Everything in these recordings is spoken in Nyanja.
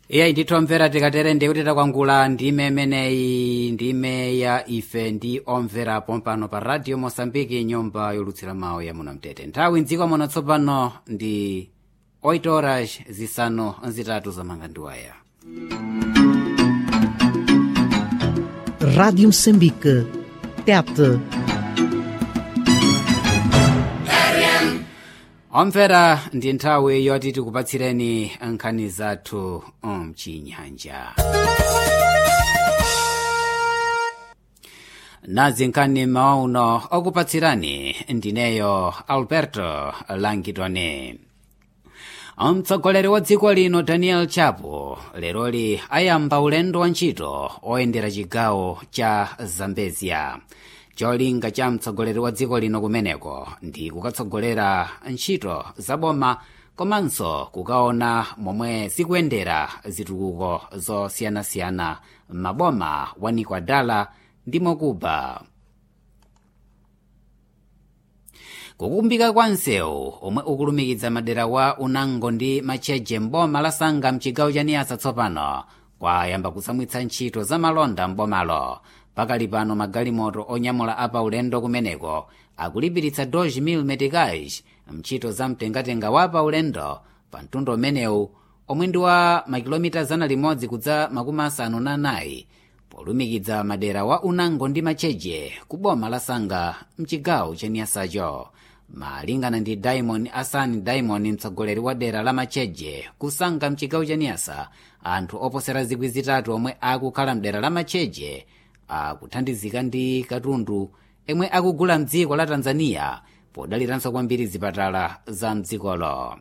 iye ndithomvera tikatere ndikuti takwangula ndime imeneyi ndime ya ife ndi omvera pompano pa radio mosambiki nyumba yolutsira mawu ya muno mtete nthawi mdziko muno tsopano ndi 8 horas zisanu zitatu zamanga ndiwaya Rádio Moçambique. TET. omvera ndi nthawi yoti tikupatsireni nkhani zathu mchinyanja nazi nkhani mauno okupatsirani ndineyo alberto langitone mtsogoleri wa dziko lino daniel chapo leroli ayamba ulendo wa ntchito oyendera chigawo cha zambezia cholinga cha mtsogoleri wa dziko lino kumeneko ndi kukatsogolera ntchito zaboma komanso kukaona momwe zikuyendera zitukuko zosiyanasiyana m'maboma wa nikwadala ndi mokuba kukumbika kwa msewu omwe ukulumikiza madera wa unango ndi matcheje mboma la sanga mchigawo cha niyasa tsopano kwayamba kusamwitsa ntchito za malonda mbomalo pakali pano magalimoto onyamula apa ulendo kumeneko akulipiritsa 2,000 meticais mntchito za mtengatenga wa pa ulendo pa mtundu umenewu omwe ndi wa makilomita zana limodzi kudza makumi asanu na anayi polumikiza madera wa unango ndi matcheje ku boma la sanga mchigawo cha niyasacho malingana ndi diamond asani diamond mtsogoleri wa dera la matcheje kusanga mchigawo cha niyasa anthu oposera zikwi zitatu omwe akukhala mdera la matcheje akuthandizika ndi katundu emwe akugula mdziko la tanzania podaliranso kwambiri zipatala za mdzikolo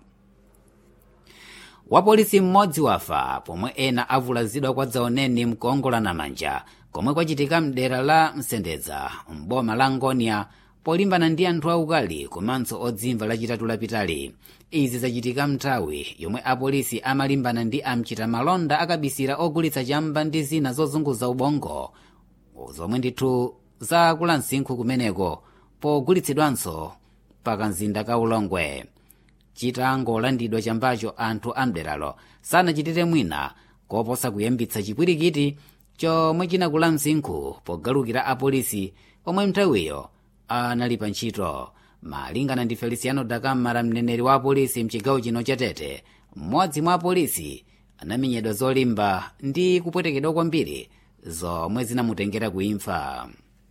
wapolisi mmodzi wafa pomwe ena avulazidwa kwa dzaoneni mkuongolana manja komwe kwachitika mdera la msendedza mboma la ngonia polimbana ndi anthu aukali komanso odzimva lachitatu lapitali izi zachitika mnthawi yomwe apolisi amalimbana ndi amchita malonda akabisira ogulitsa chamba ndi zina zozunguza ubongo zomwe ndithu zakula msinkhu kumeneko pogulitsidwanso pakamzinda ka ulongwe chitangolandidwa chambacho anthu amderalo sanachitire mwina koposa kuyambitsa chipwirikiti chomwe chinakula msinkhu pogalukira apolisi omwe mnthawiyo anali pa ntchito malingana ndi feliciano dakamara mneneri wa apolisi mchigawo chino cha tete mmodzi mwa apolisi anamenyedwa zolimba ndi kupwetekedwa kwambiri zomwe zinamutengera kuimfa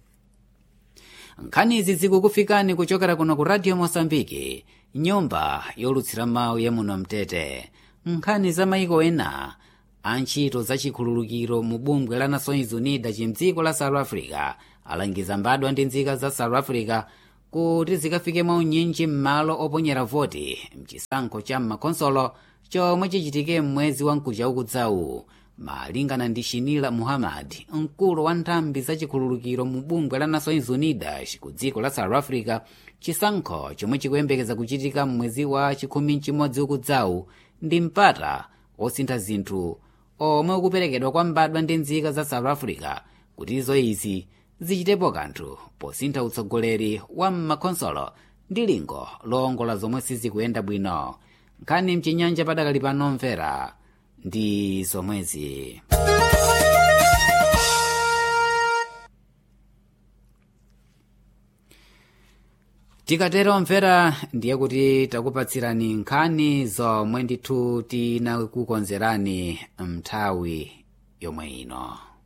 nkhanizi zikukufikani kuchokera kuno ku radio mosambiki nyumba yolutsira mawu ya muno mtete nkhani za maiko ena antchito za chikhululukiro mu bungwe la nations unidas chimdziko la south africa alangiza mbadwa ndi nzika za south africa kuti zikafike maunyinji m'malo oponyera voti mchisankho cha m'makonsolo chomwe chichitike m'mwezi wa mkuja ukudzawu malingana ndi shinila muhammad mkulu wa nthambi za chikhululukiro mu bungwe la nations unidas ku dziko la south africa chisankho chomwe chikuyembekeza kuchitika m'mwezi wa chikhumi mchimodzi ukudzawu ndi mpata osintha zinthu omwe ukuperekedwa kwa mbadwa ndi nzika za south africa kuti izo izi zichitepo kanthu posintha utsogoleri wa m'makonsolo ndi lingo lowongola zomwe sizikuyenda bwino nkhani mchinyanja padakali pano mvera ndi zomwezi tikatero mvera ndiye kuti takupatsirani nkhani zomwe ndithu tinakukonzerani mnthawi yomwe ino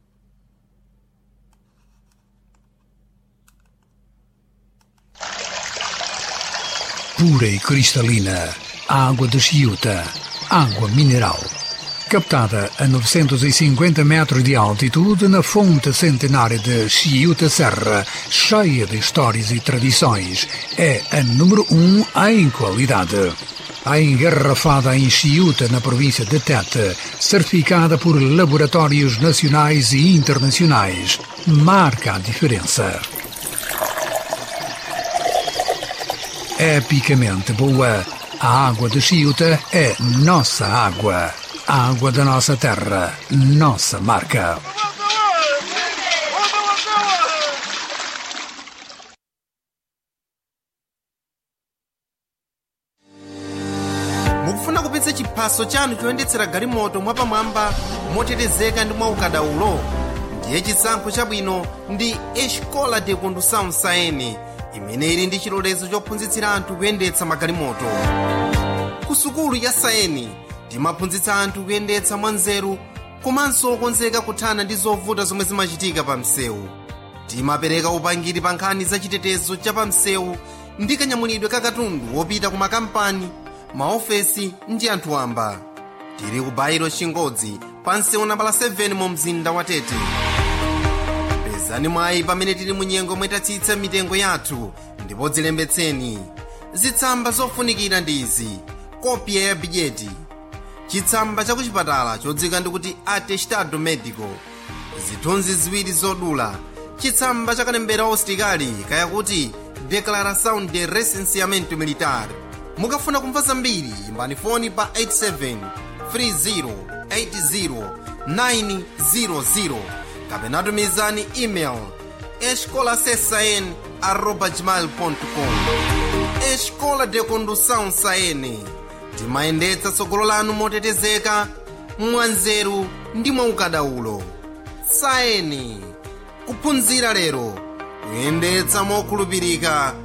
pura e cristalina, água de Chiuta, água mineral. Captada a 950 metros de altitude na fonte centenária de Chiuta Serra, cheia de histórias e tradições, é a número um em qualidade. A engarrafada em Chiuta, na província de Tete, certificada por laboratórios nacionais e internacionais, marca a diferença. epicamente boa. A água de Chiuta é nossa água. A água da nossa terra, nossa marca. mukufuna kupitsa chiphaso chiphaso chanu choyendetsera galimoto mwapamwamba motetezeka ndi mwaukadaulo ndiye chisankho chabwino ndi escola de condução saene imene ili ndi chilolezo chophunzitsira anthu kuyendetsa magalimoto ku sukulu ya saeni timaphunzitsa anthu kuyendetsa mwanzeru komanso okonzeka kuthana ndi zovuta zomwe zimachitika pa msewu timapereka upangiri pa nkhani za chitetezo cha pa msewu ndi kanyamulidwe ka katundu wopita ku makampani maofesi ndi anthu wamba tili ku bairo chingodzi pa msewu nambala 7 mu mzinda wa tete pezani mwayi pamene tili mu nyengo mwetatsitsa mitengo yathu ndipo dzilembetseni zitsamba zofunikira ndi izi kopya ya bidyeti chitsamba cha kuchipatala chodzika ndikuti atestado medico zithunzi ziwiri zodula chitsamba cha kalembera usitikali kayakuti declaração de recenseamento militar mukafuna kumva zambiri imbani foni pa 87 30 80 kapena tumizani email escolasesn arroba gmail.com escola de condução saene timayendetsa tsogolo lanu motetezeka mwanzeru ndi mwaukadaulo saeni kuphunzira lero kuyendetsa mokhulupirika